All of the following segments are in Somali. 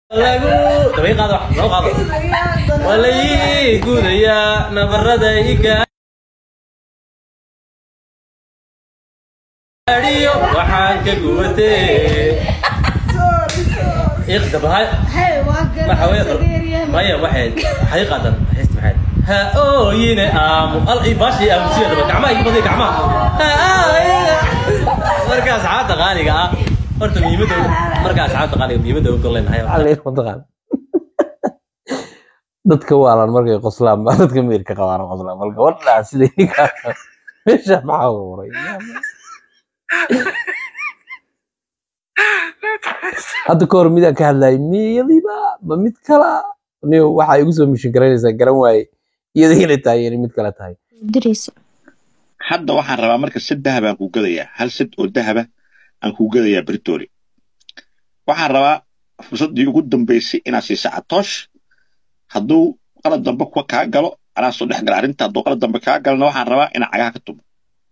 lagu dabay qaado wax noo qaado waa la ii gudayaa nabarada iga adhiyo waxaan ka gubatee iqdabahay maya waxayd waxay qaadan heesta maxayd ha ooyine aamu al baashi aamusiyadaba gacmaha iga baday gacmaha marka asxaabta qaaliga ah horta muhiimadda marka asxaabta qaaliga muhiimadda uga leenahay mataqaan dadka waalan markay qoslaan baa dadka meerka qabaan qoslaan bal gabadhaa siday ninkaa meesha maxaa uguray hadda ka hor midaan ka hadlayay miyadiiba ma mid kala ni waxaa igu soo mishin garanaysaa garan waaye iyada inay tahay inay mid kale tahay diraysa hadda waxaan rabaa marka sad dahab aan kuu gadayaa hal sad oo dahaba aan kuu gadayaa britoly waxaan rabaa fursaddii ugu dambaysay inaad siiso catoosh hadduu qalad dambe kuwa kaa galo anaa soo dhex gala arrinta hadduu qalad dambe kaa galana waxaan rabaa inaan cagaha ka tumo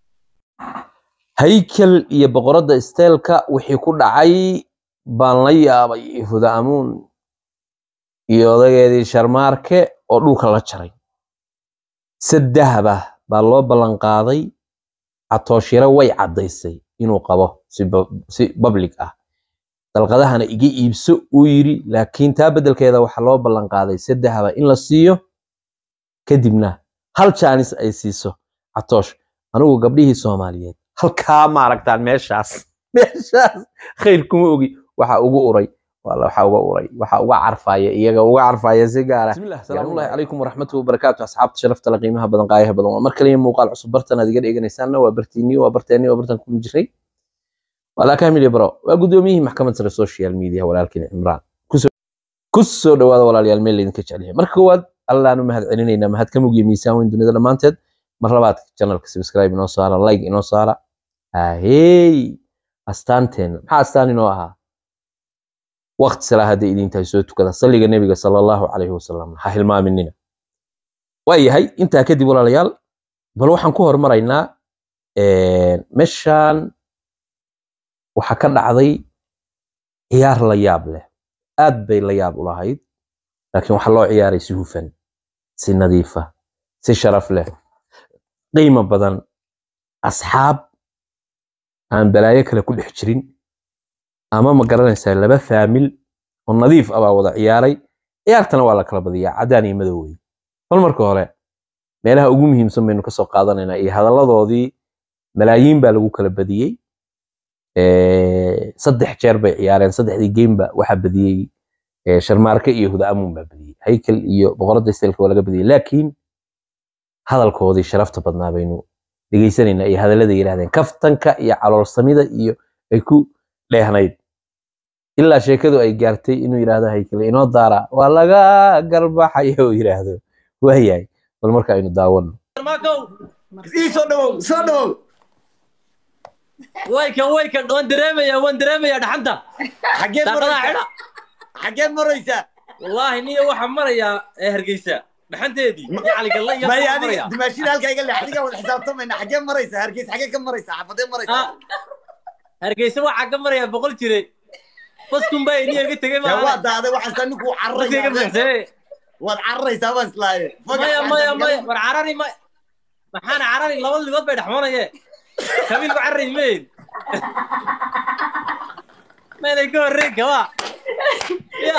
haykel iyo boqoradda isteelka wixii ku dhacay baan la yaabay huda amuun iyo odageedii sharmaarke oo dhulka la jaray sad dahaba baa loo ballan qaaday catooshiro way caddaysay inuu qabo si bu- si public ah dalqadahana iga iibso uu yidhi laakiin taa beddelkeeda waxaa loo ballan qaaday sad dahaba in la siiyo kadibna hal jaanis ay siiso catoosh anigu gabdhihii soomaaliyeed halkaa maaragtaan meeshaas meeshaas khayr kuma ogi waxa ugu uray wala waxa uga uray waxa uga carfaya iyaga uga carfaya si gaara bismillah salaamullahi calaykum waraxmatullahi wabarakaatu asxaabta sharafta la qiimaha badan qaayaha badan waa mar kaliya muuqaal cusub bartan aad iga dheganaysaanna waa bartiinii waa barteeni waa bartan kuma jiray walaa kamil bro waa gudoomiyihii maxkamad sare social media walaalkiin cimraan kusoo kusoo dhawaada walaalayaal meel laydinka jecelyahay marka koowaad allaanu mahad celinaynaa mahad ka mugiya miisaan weyn dunida dhammaanteed mar labaad channelka subscribe inoo saara like inoo saara ahey astaanteena maxaa astaan inoo ahaa waqti salaa hadday idin tahay soo tukada salliga nebiga sala allahu calayhi wasalam ha hilmaaminina waa yahay intaa kadib walaalayaal bal waxaan ku hormaraynaa meeshaan waxaa ka dhacday ciyaar la yaab leh aad bay la yaab u lahayd laakiin waxaa loo ciyaaray si hufan si nadiifa si sharaf leh qiimo badan asxaab aan balaayo kale ku dhex jirin ama ma garanaysaa laba faamil oo nadiif ah baa wada ciyaaray ciyaartana waa la kala badiyaa caddaan iyo madow wey bal marka hore meelaha ugu muhiimsan baynu kasoo qaadanaynaa iyo hadalladoodii malaayiin baa lagu kala badiyey saddex jeer bay ciyaareen saddexdii gameba waxaa badiyey eh, sharmaarke iyo huda amuun baa badiyey haykel iyo boqoradda isteelka waa laga badiyey laakiin hadalkoodii sharafta badnaa baynu dhegaysanaynaa iyo hadallada yidhahdeen kaftanka iyo caloolsamida iyo ay ku dheehnayd ilaa sheekadu ay gaartay inuu yidhaahdo haykele inoo daara waa laga garbaxaya uu yidhaahdo waayahay bal marka aynu daawano markow ii soo dhawow soo dhawow waykan waykan waan dareemayaa waan dareemayaa dhaxanta xageed daaqadaha maraysaa xidha xageed maraysaa wallaahi niyo waxaa marayaa ee hargeysa dhaxanteedii iyo caligalla iyo maya waxaa adiga maraya dimaashida halkaa iga leex adiga wada xisaabtamayna xageed maraysaa hargeys xagee ka maraysaa xafadee maraysaa Ah, hargeysa waxaa ka maraya boqol jire baskun baa niyo iga tegey yaa waa maaha daaday waxaasa ninkuu baska iga cararaya buuxsee waad cararaysaa baan islaaye maya maya maya war carari ma maxaana carari laba ligood bay dhexmanaye kabiil ba carari mayn maynay ka horreyn kaba ya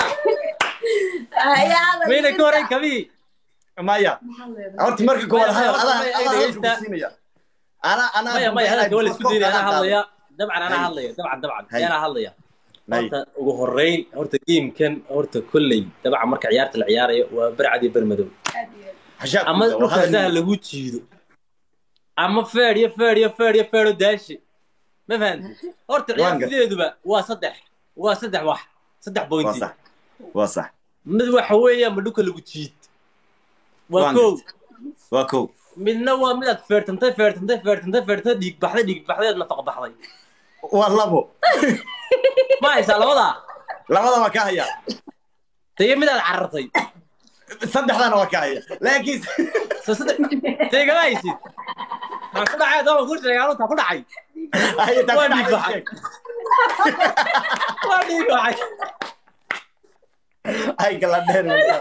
maynay ka horreyn kabii maya horta marka koowaad Maya, hadal maya, adaa maya, adaa dhegeysta. hadalka ku siinaya ana ana maya maya hadalka waa la isku diinaya anaa hadlaya dabcan anaa Hay. hadlaya dabcan dabcan Hay. anaa hadlaya Hay. horta ugu horreyn horta geemkan horta kolley dabcan marka ciyaarta la ciyaarayo waa barcad iyo bermadow ama dhulkaasaha lagu jiido ama feed iyo feed iyo feed iyo feedo daashi ma fahanti horta ciyaar Waan gar- sideeduba waa saddex waa saddex wax saddex waa bointi sax waa sax mid waxa weeya ma dhulka lagu jiid waa Waan kow gartay. waa kow midna waa midaad feertantay feertantay feertantay feertantay dhiig baxday dhiig baxday aad nafaqa baxday waa labo ma haysaa labadaa labada waa ka haya tayo midaad carartay saddexdana waa ka haya laakiin so saddex taygama haysid maxaa ku dhacay adoo ku sheegay anuu ku dhacay Ay, taa Waa ku dhiig dhacday baxay. waa dhiig baxay ay kala dheer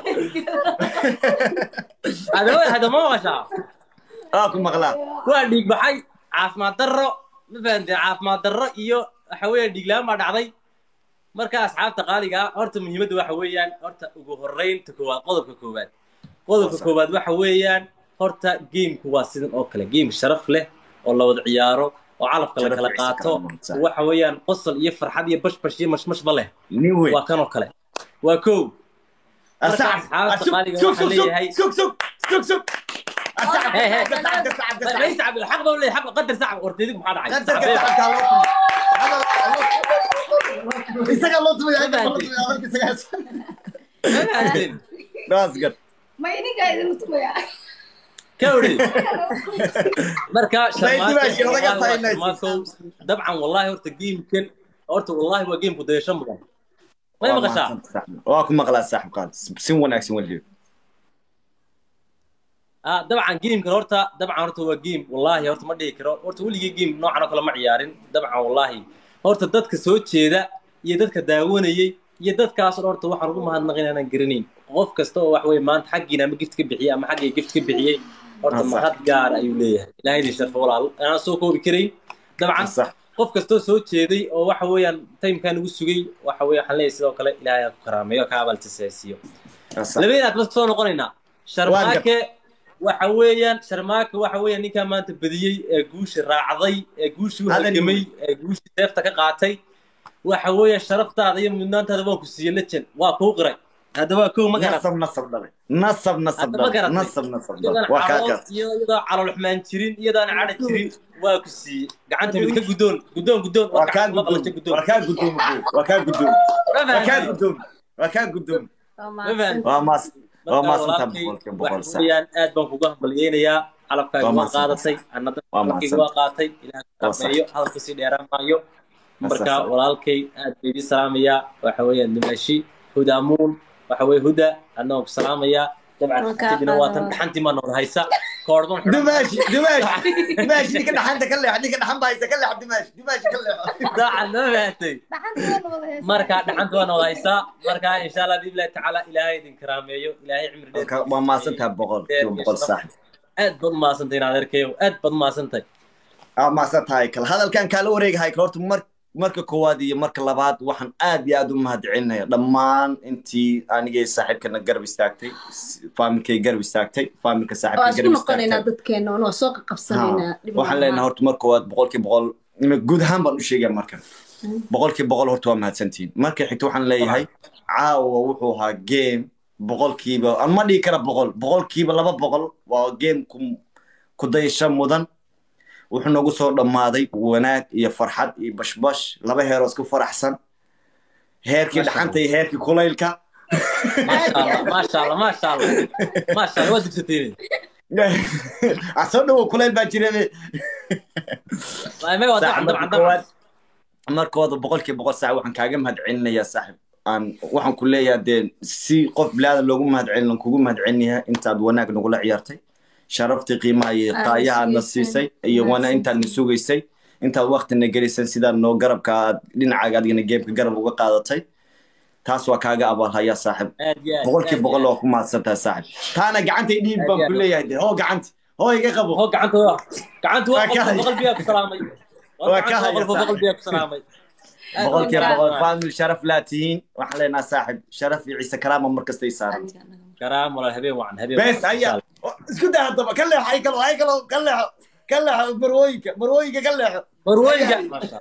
hadama hadama maqashaa aa ku maqlaa waa dhiig baxay caafimaad darro ma fahamtee caafimaad darro iyo waxa weeyaan dhiiglaan baa dhacday marka asxaabta qaaliga ah horta muhiimadda waxa weeyaan horta ugu horreynta koowaad qodobka koowaad qodobka koowaad waxa weeyaan horta geemku waa sidan oo kale geem sharaf leh oo la wada ciyaaro oo calafka la Sharaf kala iyo qaato iskaraam, waxa weeyaan qosol iyo farxad iyo bashbash iyo mashmashba leh nin weyn waa kan oo kale waa kow marka Asacab, asxaabta asug, qaaliga sug, waxaan sug, sug, leeyahay sug, sug, sug, sug. Asacab, Hey, hey. asacab, asacab, asacab, ما asacab. يسعب الحق بقول لي حق قدر ساعه ورتيدك محاد عايز Qadarka sacabkaa loo tumay. Isagaa loo tumay, ayaga loo tumay, amarka isagaa- That's good. ma idinkaa idin tumaya كوري مركا دمشق، laga faynaysid. شرماكو طبعا والله هورتا جيم كن هورتا والله هو جيم كده شمبر ما Waa يبغى شاع mahadsan saaxiib. waa ku maqlaa saaxiib qaad si wanaagsan weliyo اه طبعا جيم كان هورتا طبعا هورتا هو جيم والله هورتا ما دهي كرو هورتا ولي جيم نوعا كلا ما عيارين طبعا والله هورتا ددك سو jeeda iyo dadka daawanayay iyo dadkaas oo horta waxaan ugu mahadnaqin inaan garanayn qof kasta oo wax weeye maanta xaggiina ama gift ka bixiyay ama xaggii gift ka bixiyay horta Ah, sax. mahad gaar ayuu leeyahay ilaahay idin sharfo walaal anaan soo koobi karayn dabcan sax qof kastoo soo jeeday oo waxa weeyaan timekan ugu sugay waxa weeye waxaan leeyahay sidoo kale ilaahay ha ku karaameeyo ka abaaltisaasiyo sax. labadeen aad bas soo noqonaynaa sharmaake waxa weeyaan sharmaake waxa weeyaan ninkaa maanta badiyey ee guusha raacday ee guushii u Hadal halgamay ee guushii seefta ka qaatay waxa weeyaan sharaftaada iyo mudnaantaada waan ku siiyey lejen waa kuu qiray hadda waa kow ma garat nasab nasab dhalay nasab nasab Hadda ma dhalay garatay. nasab nasab iyadaan dhalay waa kaa calool garat iyo iyadoo calool xumaan jirin iyadaan cadha jirin waa ku siiyey gacanta mid ka guddoon guddoon guddoon waa kaa gacanta guddoom qabato guddoon waa kaa guddoom waa kaa guddoom Ma waa kaa fahamtay? guddoom waa kaa guddoom Waa Ma fahamtay? waa maas waa marka maasantaa walaalkay boqolkiiba boqol waxa sax weeyaan aad baan kuga hambalyeynayaa calabkaaga Waa waa mahadsan. qaadatay annada Waa calabkayga waa qaatay ilaah Waa sax. kameeyo hadalka sii dheeraan maayo marka sax. walaalkay aad bay idin salaamayaa waxa weeyaan dimaashi hudaamuun waxa weye huda adna waan ku salaamayaa dabcan Waa kaa kadibna waa tan qaadan. dhaxantii maa nood haysa koordban dimaashi dimaashi dimaashi ninka dhaxanta ka leex ninka dhaxan baa haysa ka leex dimaashi dimaashi ka leex daacan ma fahatay marka dhaxanta waa nood haysaa marka insha allah biillahi tacaala ilaahay idin karaameeyo ilaahay cimri dheer waa maasantaa boqol kiiba boqol sax aad baad umahadsantahay inaad arkayo aad baad umahadsantahay aa maasan tahay kale hadalkan kaala wareegahay kale horta mar marka koowaad iyo marka labaad waxaan aad iyo aad u mahadcelinaya dhammaan intii anigay saaxiibkana garab istaagtay faamilkay garab istaagtay faamilka waa saaxiibka isku garab noqonaynaa istaagtay dadkeena oo soo qaqabsanaynaa Ha, waxaan leenahay horta marka koowaad boqolkii boqol guud ahaan baan u sheegaya markan boqolkii boqol horta waa mahadsantihiin marka xigta waxaan leeyahay caawa wuxuu ahaa game boqolkiiba aan ma dhihi kara boqol boqolkiiba laba boqol waa game ku ku dayasho mudan wuxuu nagu soo dhammaaday wanaag iyo farxad iyo bashbash laba heeroo isku faraxsan heerkii Masha dhaxanta iyo heerkii kulaylka maasha allah maasha allah maasha allah waa dugsateen ah soo dhawow kulayl baa jirabe ما هو طبعا طبعا طبعا markooda boqolkiiba boqol saac waxaan kaaga mahadcelinayaa saaxib aan waxaan ku leeyahay dee si qof bilaadan loogu mahadcelin kugu mahadcelinayaa intaad wanaag nagula ciyaartay sharaftii qiimaha iyo Aad qaayahaadna siisay. siisay iyo wana Mahadsan. intaadna sugaysay intaad waktina gelisay sidaad noo garabka aad dhinacaaga adigana geemka garab uga qaadatay taas waa kaaga abaalhayaa saaxib boqolkiiba boqol waa ku mahadsantahay saaxib taana gacantay dhiib baan ku leeyahay dee hoo gacanti hoo iga qabo هو قعنت هو قعنت هو Waa ka hay. قلبي ياك سلامي Waa ka hay, قلبي saaxiib. قلبي ياك سلامي boqolkiiba boqol faamil sharaf laa tihiin waxaan leenahay saaxib sharaf iyo ciise karaama markastay saaran كرام ولا هبين وعن هبين بس هيا isku daa haddaba ka leexo ay kalo ay kalo ka leexo ka leexo marwooyinka marwooyinka ka leexo مرويجا ما شاء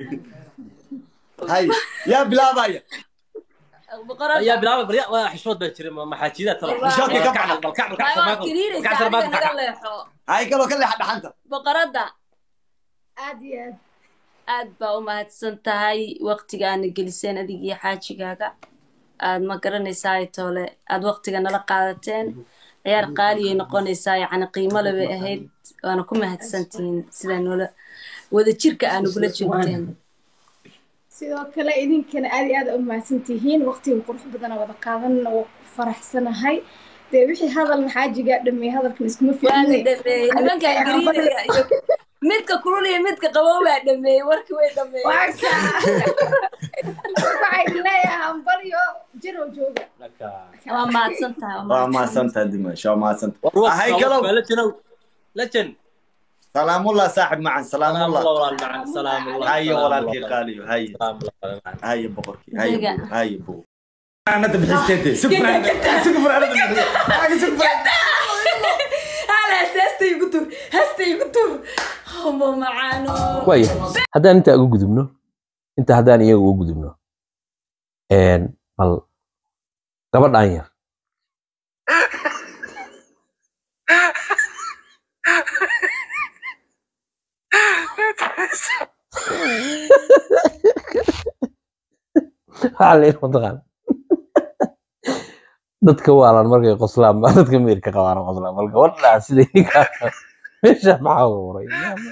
hay yaa bilaabaya الله يا بلال بلال حشود بشري ما حاجيات ترى والله. حشود كم كعب بالكعب بالكعب بالكعب بالكعب hay kaloo ka leexa dhaxanta boqoradda aad iyo aad aad baa u mahadsan tahay waqtigaana geliseen adig iyo xaajigaaga aad ma garanaysaa toole aad waqtiga nala qaadateen ciyaar qaaliyay noqonaysaa yacni qiimo le bay ahayd waana ku mahadsantihiin sida noola wada jirka aa nagula joogteen sidoo kale idinkana aad iyo aad u mahadsan tihiin waqtiga qurux badana wada qaadanna waa ku faraxsanahay dee wixii hadalna xaajigaa dhameeyey hadalkan iskuma waana fiicne dhameeyey nimankaan gariinaya iyo midka kulul iyo midka qabow baa dhameeyey warkii way dhameeyey waxay leeyahay hambalyo jir oo jooga waa mahadsan tahay waa mahadsantahay dimash waa mahadsantahay war Ahay, kalow. lajanow lajan salaamullah saaxib macan salaam salaamullah allah walaal macan salaam allah haye salaam walaalkii allah. qaaliyo haye salaam allah walaal macan haye boqorkii haye Adiga. buu haye buu أنا بحسيتي سفر سفر أنا بحسيتي سفر hala heesta igu tur heesta igu tur homo macaano waaya haddaan intaa uga gudubno inta haddaan iyaga uga gudubno een, bal gabadhaan yar waxaa la yidhi mataqaan dadka waalan markay qoslaan baa dadka meerka qabaan oo qoslaan bal gabadhaa siday ninkaa meesha maxaa uguray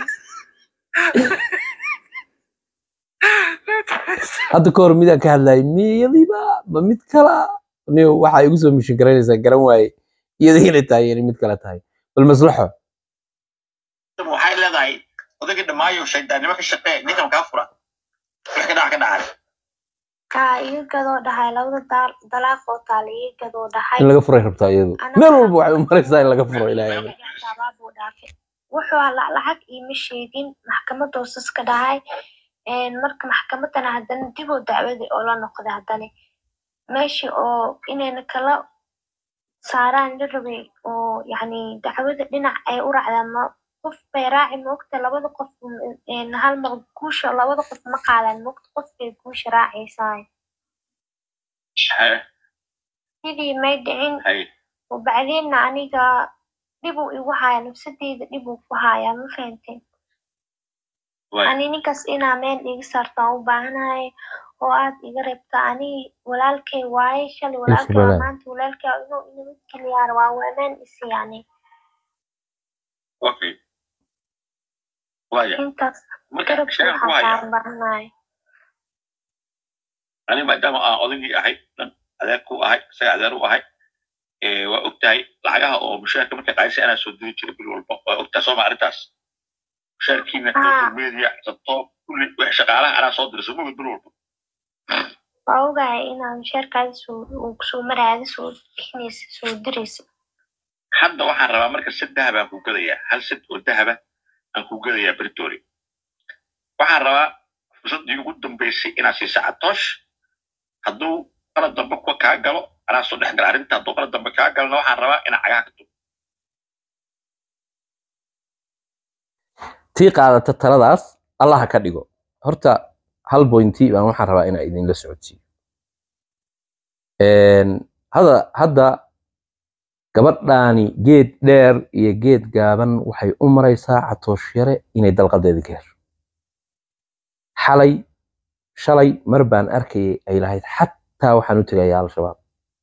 hadda ka hor midaan ka hadlayay miyadiiba ma mid kala ni waxaa igu soo mishin garanaysaa garan waaye iyada inay tahay inay mid kale tahay bal maslaxo waxay leedahay odagii dhammaayo shaydaannimo ka shaqee ninkan kaa fura wax ka dhaca ka dhacay kaa iga gadoo dhahay labada daal- dalaaq oo taala iga gadoo dhahay in laga furay rabtaa iyadu meel walba waxay u maraysaa in laga furo ilaahay buu dhaafay wuxuu la- lacag iima sheegin maxkamad hoosas ka dhahay Een, marka maxkamadana haddana dib oo dacwadii oo la noqday haddana meeshii oo inayna kala saaraan la rabay oo yacni dacwada dhinac ay u raacdaan ma qof bay raaci moogta labada qof m- een, hal mar guusha labada qof ma qaadaan moogta qof bay guusha raacaysaa Haye, sidii may dhicin haye. وبعدين aniga dhib uu igu haya nafsadeyda dhib uu ku haya ma fahanteen Waay. ani ninkaas inaa meel iga saartaan u baahanahay oo aad iga reebta ani walaalkay waaye shalay walaalkay waa walaal. maanta walaalkay waa inuu inamid keliyaar waa waamaan isi yani Okay. Waaya. intaas Marka garabka sheegan ku waxaa haya kaan baahanahay aniga maadaama aan odaygii ahay dhan adeer ku ahay isaga adeer u ahay ee, waa ogtahay lacagaha oo mushaharka markay qaadisa anaa soo diri jiray bil walba waa ogtahay sooma arrintaas mushaharkiina Ah. social media sabto kulli wax shaqaalaha anaa soo dira sooma bil walba waa ogahay inaa mushaarkaada soo uu kusoo maraada soo bixinaysa soo diraysa hadda waxaan rabaa marka sad dahab aan ku gadayaa hal sad oo dahaba aan ku gadayaa britory waxaan rabaa fursaddii ugu dambaysay inaad siisa catoosh hadduu qalad dambe kuwa kaa galo anaa soo dhex gala arrinta hadduu qalad dambe kaa galana waxaan rabaa inaad cagaha ka tugo tii qaadata taladaas allaha ka dhigo horta hal bointi baan waxaan rabaa inaa idinla socodsiiyo Een, hada hadda gabadhaani geed dheer iyo geed gaaban waxay u maraysaa catoosh yare inay dalqadeeda ka hesho xalay shalay mar baan arkayay ay lahayd xataa waxaan u tegayaa al-shabaab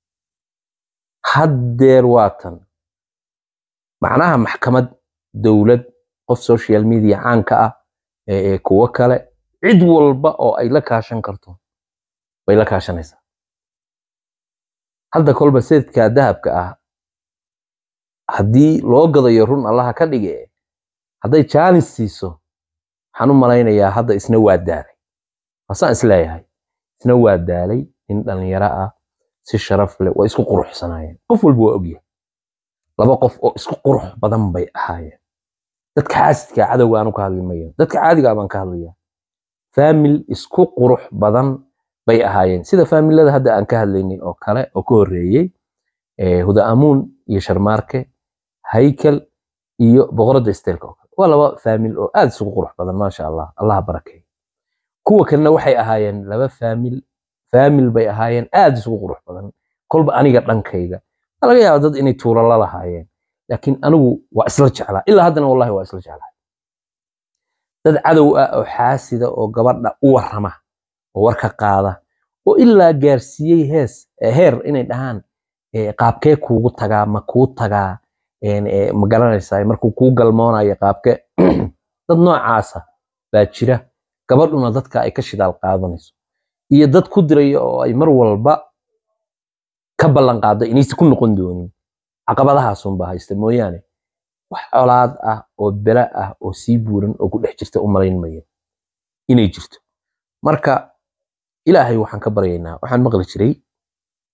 haddeer waatan macnaha maxkamad dowlad qof social media caanka ah ee ee kuwo kale cid walba oo ay la kaashan karto bay la kaashanaysaa hadda kolba seedka dahabka ah haddii loo gadayo run allaha ka dhige hadday jaanis siiso waxaan u malaynayaa hadda isna waa daalay wasaan isleeyahay isna waa daalay nin dhalinyaro ah si sharaf leh waa isku quruxsanaayeen qof walba waa ogyahay laba qof oo isku qurux badan bay ahaayeen dadka xaasidka cadowga aanu ka hadli mayo dadka caadiga baan ka hadlaya faamil isku qurux badan bay ahaayeen sida faamilada hadda aan ka hadlaynay oo kale oo ka horreeyey eh, huda amuun iyo sharmaarke haykel iyo boqoradda isteelka oo kale waa laba faamil oo aad isugu qurux badan maasha allah allaha barakeeyo kuwa kalena waxay ahaayeen laba faamil faamil bay ahaayeen aad isugu qurux badan kolba aniga dhankayga waa laga yaabaa dad inay tuuro la lahaayeen laakiin anigu waa isla jeclaa ilaa haddana wallahi waa isla jeclaa dad cadow ah oo xaasida oo gabadha u warrama oo warka qaada oo ilaa gaarsiiyey hees eh, heer inay dhahaan eh, qaabkee kuugu tagaa ma kuu tagaa een, eh, ma garanaysaa markuu kuu galmoonayo qaabke dad noocaasa baa jira gabadhuna dadka ay ka shidaal qaadanayso iyo dad ku diraya oo ay mar walba ka ballan qaado inaysan ku noqon doonin caqabadahaasunbaa haysta mooyaane wax colaad ah oo bela ah oo sii buuran oo ku dhex jirta u malayn mayo inay jirto marka ilaahay waxaan ka baryaynaa waxaan maqli jiray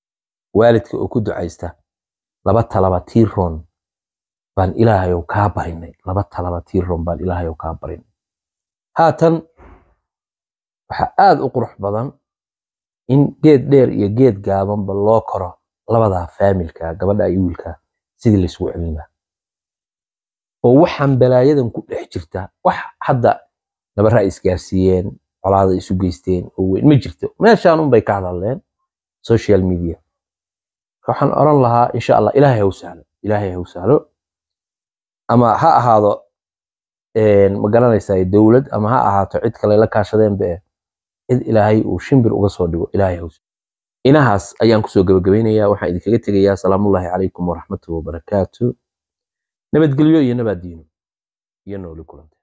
waalidka oo ku ducaysta laba talaba tiiroon baan ilaahayow kaa barinay laba talaba tiiroon baan ilaahayow kaa barinay haatan waxaa aad u qurux badan in geed dheer iyo geed gaabanba loo koro labadaa faamilka gabadha iyo wiilka sidii laisugu celin lahaa oo waxaan balaayadan ku dhex jirta wax hadda nabara ay isgaarsiiyeen colaada isu geysteen oo weyn ma jirto meeshaan unbay ka hadalleen social media waxaan oran lahaa insha allah ilaahay ha u sahlo ilaahay ha u sahlo ama ha ahaado ma garanaysaa dowlad ama ha ahaato cid kale la kaashadeen be cid ilaahay uu shimbir uga soo dhigo ilaahay ha u sahlo inahaas ayaan kusoo gabagabaynayaa waxaan idinkaga tegayaa salaamullaahi calaykum waraxmatuhu wabarakaatu nabadgelyo iyo nabaad diino iyo nooli kulanta